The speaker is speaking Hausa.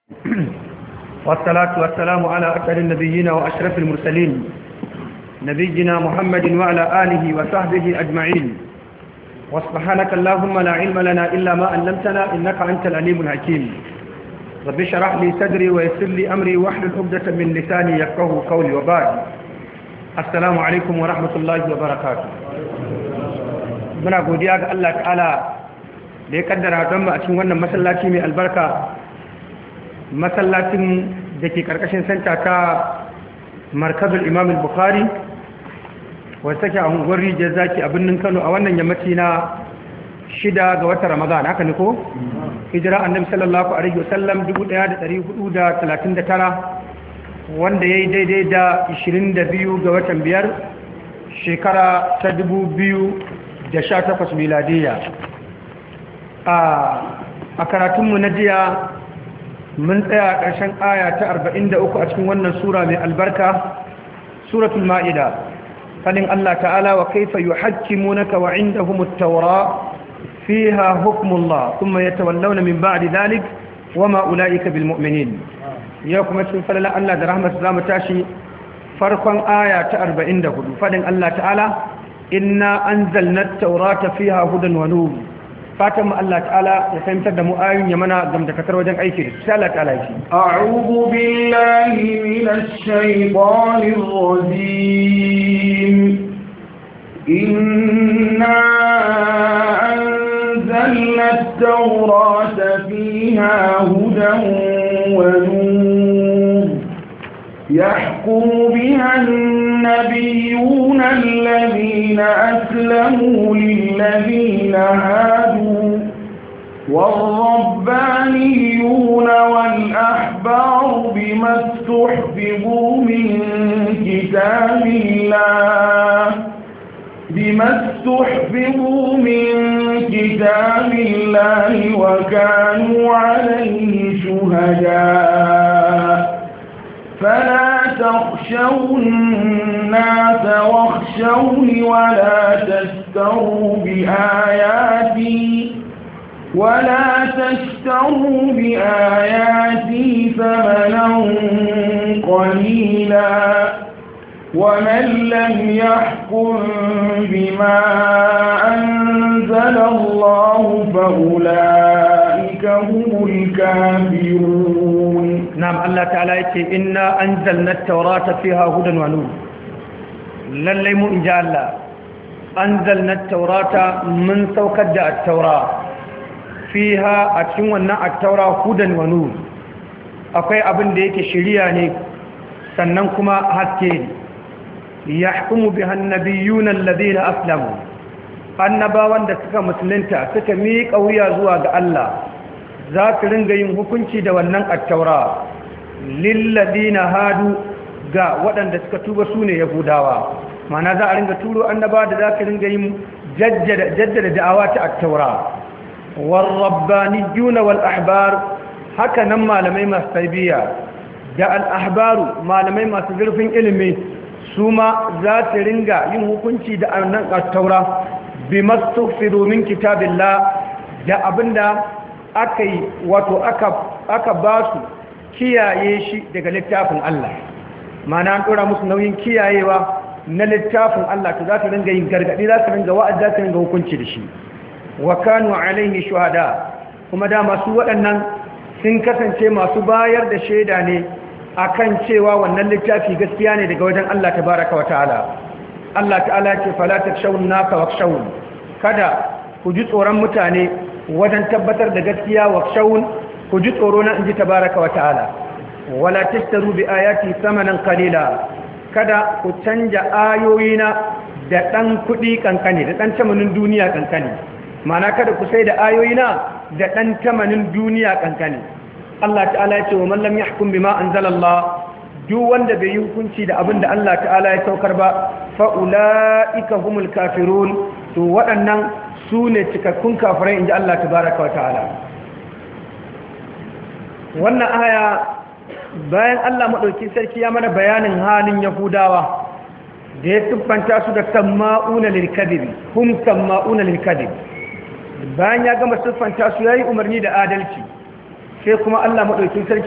والصلاة والسلام على أسأل النبيين وأشرف المرسلين نبينا محمد وعلى آله وصحبه أجمعين وسبحانك اللهم لا علم لنا إلا ما علمتنا إنك أنت العليم الحكيم رب اشرح لي صدري ويسر لي أمري واحلل عقدة من لساني يفقه قولي وبعد السلام عليكم ورحمة الله وبركاته muna godiya ga Allah ta'ala da ya kaddara don mu a cikin wannan masallaci mai albarka masallacin da ke karkashin santa ta markazul imam al-bukhari wadda take a unguwar rijiyar zaki a birnin kano a wannan yammaci na shida ga watan ramadan haka ne ko hijira annabi sallallahu alaihi wasallam 1439 wanda ya yi daidai da 22 ga watan biyar shekara ta 2018 miladiyya a karatunmu na jiya mun tsaya ƙarshen aya ta 43 a cikin wannan sura mai albarka suratul ma'ida fadin Allah ta'ala wa kaifa yuhakkimunaka wa indahum at-taura fiha hukmullah thumma yatawallawna min ba'di dhalik wama ulaika bil mu'minin ya kuma cikin falala Allah da rahmat zamu tashi farkon aya ta 44 fadin Allah ta'ala inna anzalna at-taurata fiha hudan wa nur fatan Allah ta'ala ya fahimtar da mu ayoyin ya mana gamdakatar wajen aiki da sai Allah ta'ala yake a'udhu billahi minash shaitanir rajim inna anzalna at-taurata fiha hudan wa nur يحكم بها النبيون الذين أسلموا للذين هادوا والربانيون والأحبار بما استحفظوا من كتاب الله بما استحفظوا من كتاب الله وكانوا عليه شهداء فلا تخشوا الناس واخشوني ولا تشتروا بآياتي ولا تشتروا بآياتي ثمنا قليلا ومن لم يحكم بما أنزل الله فأولئك هم الكافرون نعم الله تعالى يقول إنا أنزلنا التوراة فيها هدى ونور للي إن جاء الله أنزلنا التوراة من سوكد التوراة فيها أتشونا التوراة هدى ونور akwai abin da yake shiriya ne sannan kuma haske ne yahkumu biha annabiyuna alladhina aslamu annabawan da suka musulunta suka miƙa wuya zuwa ga Allah za su ringa yin hukunci da wannan attaura lilladina hadu ga waɗanda suka tuba su ne yahudawa mana za a ringa turo annaba da za su ringa yin jaddada da'awa ta attaura warrabbaniyuna wal ahbar haka nan malamai masu tarbiyya da al ahbaru malamai masu zurfin ilimi su ma za su ringa yin hukunci da annan attaura bi mastughfiru min kitabillah da abinda aka yi wato aka ba su kiyaye shi daga littafin Allah mana an ɗora musu nauyin kiyayewa na littafin Allah to za su ringa yin gargaɗi za su ringa wa'ad za su ringa hukunci da shi wa kanu alaihi shuhada kuma da masu waɗannan sun kasance masu bayar da shaida ne akan cewa wannan littafi gaskiya ne daga wajen Allah tabaraka wa ta'ala Allah ta'ala ce fala takshawun nasa wakshawun kada ku ji tsoron mutane wajen tabbatar da gaskiya wa shawun ku ji tsoro na inji tabaraka wa ta'ala wala tashtaru bi ayati samanan qalila kada ku canja ayoyina da dan kudi kankane da dan tamanin duniya kankane mana kada ku sai da ayoyina da dan tamanin duniya kankane Allah ta'ala ya ce wa man lam yahkum bima anzalallah duk wanda bai yi hukunci da abin da Allah ta'ala ya saukar ba fa ulaika humul kafirun to waɗannan su ne cikakkun kafirai inji Allah tabaraka wa ta'ala wannan aya bayan Allah maɗauki sarki ya mana bayanin halin yahudawa da ya siffanta su da samma'una lilkadib hum samma'una lilkadib bayan ya gama siffanta su yayi umarni da adalci sai kuma Allah madaukakin sarki